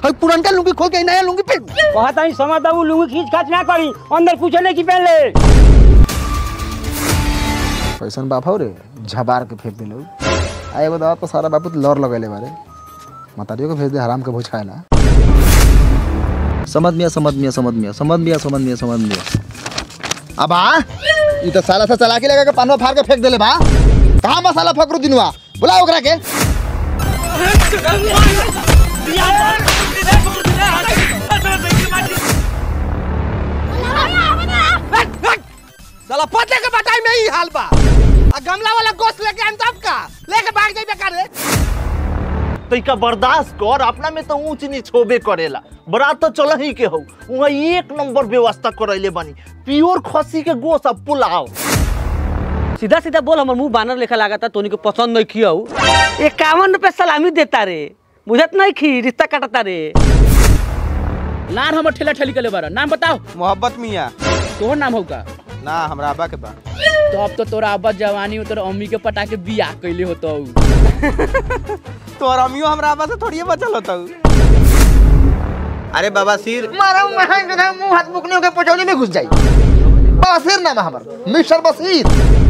और पुरनका लुंगी खोल के नया लुंगी पहन कहता ही समझ दबू लुंगी खींच खाच ना करी अंदर कुछ नहीं की पहले कैसन बाप हो रे झबार के फेंक दिलो आ एगो दवा पर सारा बापू लौर लगेले बारे मतारियो को भेज दे हराम के भोज खाएला समझ मिया समझ मिया समझ मिया समझ मिया समझ मिया समझ मिया अब आ ई तो साला से चला के लगा के पानवा फाड़ के फेंक देले बा कहां मसाला फकरू दिनवा बुला ओकरा के साला पते के बटाई में ही हाल बा आ गमला वाला गोश्त लेके आन तब का लेके भाग जाइबे करे तैका बर्दाश्त कर अपना में तो ऊंच नीच होबे करेला बरात तो चल ही के हो वहाँ एक नंबर व्यवस्था करैले बानी प्योर खसी के गोश्त अब पुलाव सीधा सीधा बोल हमर मुंह बानर लेखा लागता तोनी को पसंद नहीं खियाऊ इक्यावन रुपए सलामी देता रे बुझत नहीं खी रिश्ता काटता रे लान हमर ठेला ठेली के ले बारा नाम बताओ मोहब्बत मियां तोहर नाम होगा ना हमरा अब्बा के बा तो अब तो तोरा अब्बा जवानी में तोरा अम्मी के पटा के बियाह कैले होतो तोर अमियो हमरा अब्बा से थोड़ी बचल होता अरे बाबा सिर मारा मुंह हाथ मुकने के पचौनी में घुस जाई बसीर नाम है हमर मिस्टर बसीर